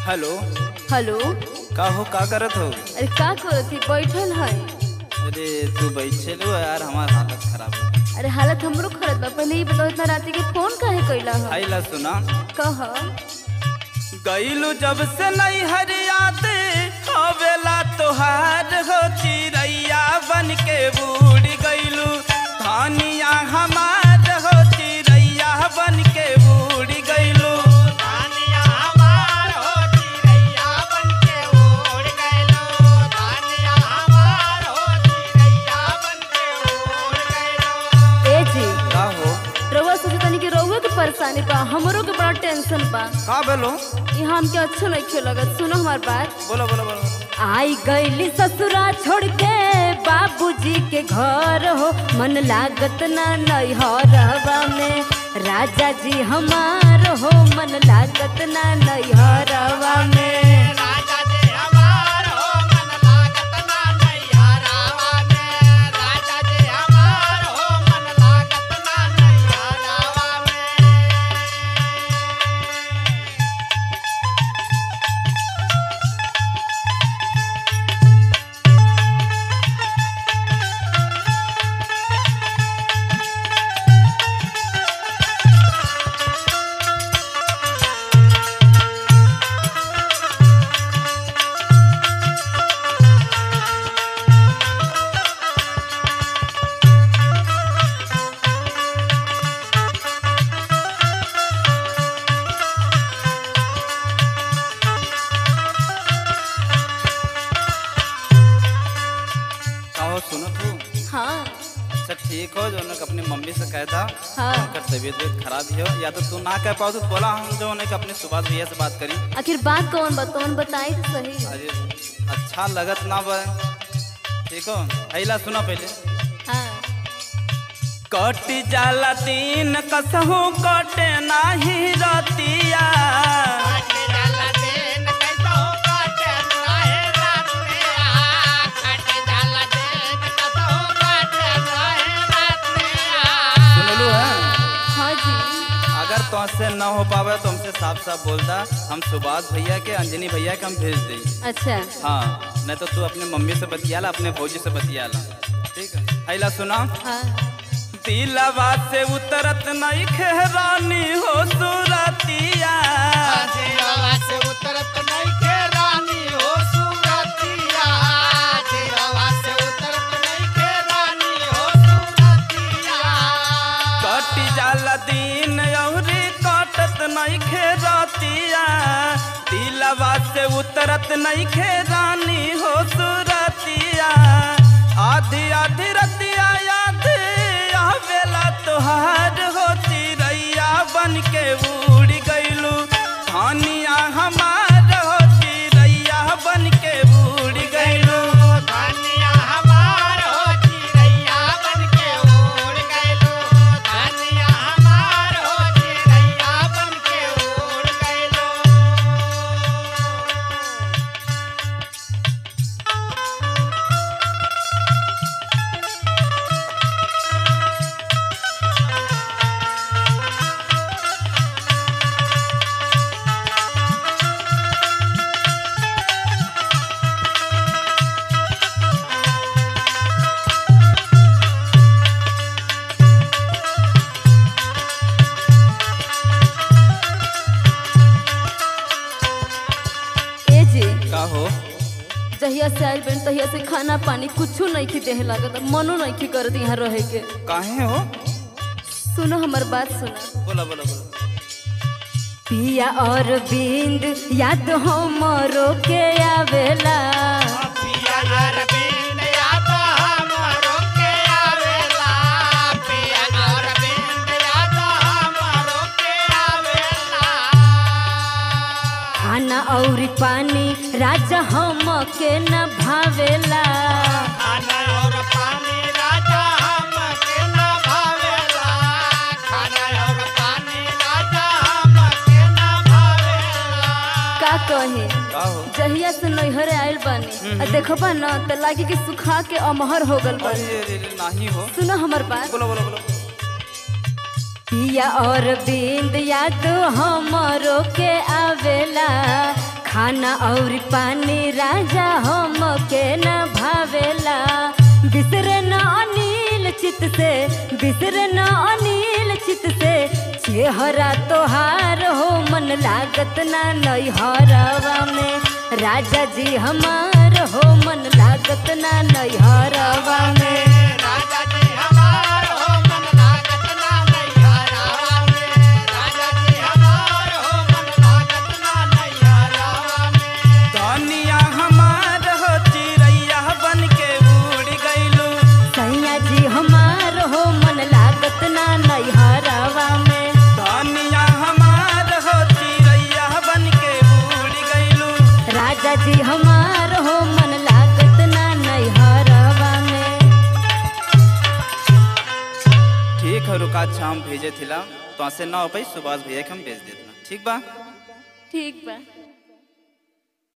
Hello hello का हो का करत हो अरे का करत थी बैठल है अरे तू बैठे लो यार हमार हालत खराब हो अरे हालत हमरो खराब बा पहले ही बताओ इतना राती के फोन काहे कैला है आइला सुना कह गईलू जब से नहीं हरियाद हवेला तोहार हो चिड़ैया बन के बूढ़ गईलू धानिया हमार हो चिड़ैया बन के बूढ़ गईलू धानिया हमार हो चिड़ैया बनके उड़ गइलो धानिया हमार हो चिड़ैया बनके उड़ गइलो ए जी का हो रउआ सोचे तनी कि रउआ के परेशानी बा हमरो के बड़ा टेंशन बा का बोलो यहाँ हमके अच्छा नहीं खेल लगत सुनो हमार बात बोलो बोलो बोलो आई गईली ससुरा छोड़ के बाबूजी के घर हो मन लागत ना नैहरवा में राजा जी हमार हो मन लागत ना नैहरवा में राजा जी हमार हो मन लागत ना नैहरावा में राजा जी हमार हो मन लागत ना नैहरावा में का हो सुनो तू हाँ अच्छा ठीक हो जो उन्हें अपनी मम्मी से कहता हाँ। उनका तबीयत वबीयत खराब ही हो या तो तू ना कह पाओ तो बोला हम जो उन्हें अपने सुभाष भैया से बात करी आखिर बात कौन बा कौन बताई तो सही अरे अच्छा लगत ना बा ठीक हो अला सुना पहले हाँ कट जाला तीन कसहू कटे नाही रतिया काटे जाला दिन कैसा हो काटे नाहे रात में आ काटे जाला दिन कैसा हो काटे नाहे रात में आ सुनलू है हाँ जी अगर तुमसे न हो पावे तो हमसे साफ साफ बोलता हम सुभाष भैया के अंजनी भैया के हम भेज दें अच्छा हाँ नहीं तो तू अपने मम्मी से बतियाला अपने भौजी से बतियाला ठीक है अला सुना हाँ दिलवा से उतरत नहीं खेरानी हो सुरतिया जीवा से उतरत नहीं के रानी हो सूरतिया जीवा से उतरत नहीं के रानी हो सूरतिया कट जाला दिन अउरी कटत नहीं खेरतिया दिलवा से उतरत नहीं खेरानी हो सुरतिया आधी आधी रतिया याद आवेला तोहार हो चिड़ैया बन के उड़ गइलू धानिया हमार हो चिड़ैया बन के उड़ गइलू धानिया हमार हो चिड़ैया बनके उड़ गइलो धानिया हमार हो चिड़ैया बनके उड़ गइलो ए जी का हो जहिया से आइल बन तहिया से खाना पानी कुछो नहीं खी देहे लागत मनो नहीं खी करत यहाँ रहे के काहे हो सुनो हमार बात सुनो बोला बोला बोला पिया और बिंद याद हमरो के आवेला पिया अरविंद याद हमरो के आवेला पिया अरविंद याद हमरो के आवेला खाना और पानी राजा हम के न भावेला खाना और पानी राजा हमके न भावेला खाना और पानी राजा हमके न भावेला का कहे का हो जहिया से नैहर आइल बानी आ देखबा न त लागी कि सुखा के अमहर हो गल बानी अरे अरे अरे, नाही हो सुनो हमर बात बोलो बोलो बोलो पिया और बिंद याद हमरो के आवेला खाना और पानी राजा हम के न भावेला बिसर न अनिल चित से बिसर न अनिल चित से चेहरा तोहार हो मन लागत ना नैहरवा में राजा जी हमार हो मन लागत ना नैहरवा में राजा जी हमार हो मन लागत ना नैहरावा में राजा जी हमार हो मन लागत ना नैहरावा में धनिया हमार हो चिड़ैया बन के उड़ गइलू सैया जी हमार हो मन लागत ना नैहरवा में धनिया हमार हो चिड़ैया बन के उड़ गइलू राजा जी हमार हो मन लागत ना नैहरवा में ठीक है रुका अच्छा हम भेजे थिला तो से ना हो पाई सुभाष भैया के हम भेज देतना ठीक बा ठीक बा